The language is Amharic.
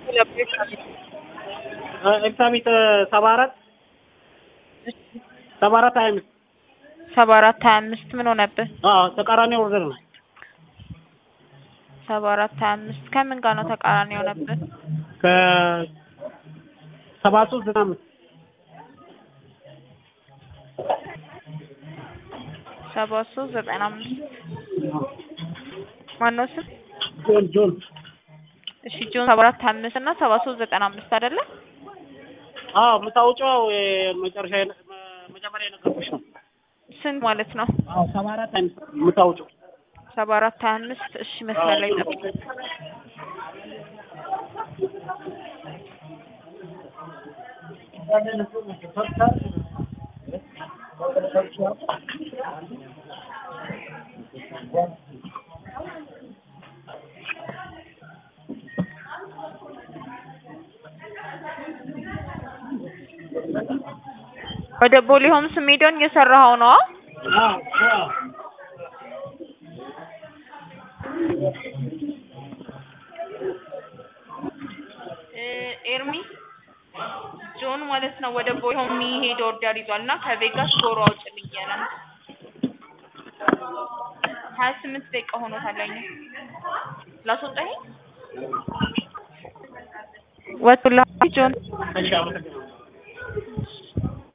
ኤልሳቤጥ ሰባ አራት ሰባ አራት ሀያ አምስት ሰባ አራት ሀያ አምስት ምን ሆነብህ? አዎ ተቃራኒ ኦርደር ነው። ሰባ አራት ሀያ አምስት ከምን ጋር ነው ተቃራኒ የሆነብህ? ከሰባ ሶስት ዘጠና አምስት ሰባ ሶስት ዘጠና አምስት ማነው ስም? ጆን ጆን እሺ ጆን ሰባ አራት ሀያ አምስት እና ሰባ ሶስት ዘጠና አምስት አይደለ? አዎ የምታውጪው መጨረሻ መጀመሪያ የነገርኩሽ ነው። ስንት ማለት ነው? አዎ ሰባ አራት ሀያ አምስት የምታውጪው ሰባ አራት ሀያ አምስት እሺ መስመር ላይ ጠብቅ። ወደ ቦሌ ሆምስ ሜዳውን እየሰራኸው ነው? አዎ አዎ ኤርሚ ጆን ማለት ነው ወደ ቦሌ ሆም የሚሄድ ኦርደር ይዟል እና ከቬጋስ ዶሮ አውጭልኝ እያለ ነው። ሀያ ስምንት ደቂቃ ሆኖታል። አኝ ላስወጣኝ ወጡላ ጆን እሺ አመሰግናለሁ።